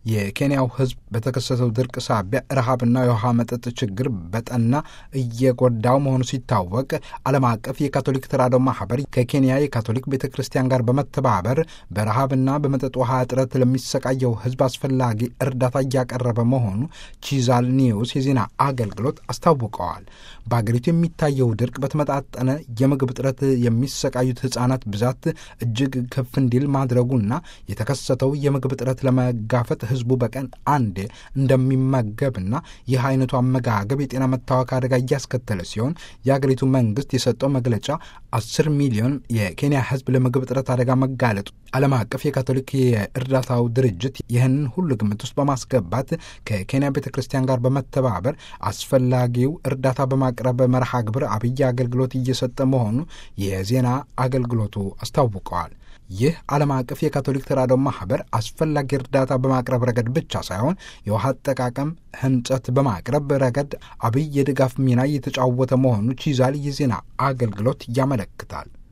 የኬንያው ሕዝብ በተከሰተው ድርቅ ሳቢያ ረሃብና የውሃ መጠጥ ችግር በጠና እየጎዳው መሆኑ ሲታወቅ ዓለም አቀፍ የካቶሊክ ተራድኦ ማህበር ከኬንያ የካቶሊክ ቤተ ክርስቲያን ጋር በመተባበር በረሃብና በመጠጥ ውሃ እጥረት ለሚሰቃየው ሕዝብ አስፈላጊ እርዳታ እያቀረበ መሆኑ ቺዛል ኒውስ የዜና አገልግሎት አስታውቀዋል። በአገሪቱ የሚታየው ድርቅ በተመጣጠነ የምግብ እጥረት የሚሰቃዩት ሕፃናት ብዛት እጅግ ከፍ እንዲል ማድረጉና የተከሰተው የምግብ እጥረት ለመጋፈጥ ህዝቡ በቀን አንዴ እንደሚመገብና ይህ አይነቱ አመጋገብ የጤና መታወክ አደጋ እያስከተለ ሲሆን የአገሪቱ መንግስት የሰጠው መግለጫ አስር ሚሊዮን የኬንያ ህዝብ ለምግብ እጥረት አደጋ መጋለጡ ዓለም አቀፍ የካቶሊክ የእርዳታው ድርጅት ይህንን ሁሉ ግምት ውስጥ በማስገባት ከኬንያ ቤተ ክርስቲያን ጋር በመተባበር አስፈላጊው እርዳታ በማቅረብ መርሃ ግብር አብይ አገልግሎት እየሰጠ መሆኑ የዜና አገልግሎቱ አስታውቀዋል። ይህ ዓለም አቀፍ የካቶሊክ ተራድኦ ማህበር አስፈላጊ እርዳታ በማቅረብ ረገድ ብቻ ሳይሆን የውሃ አጠቃቀም ህንጸት በማቅረብ ረገድ አብይ የድጋፍ ሚና እየተጫወተ መሆኑ ቺዛል የዜና አገልግሎት ያመለክታል።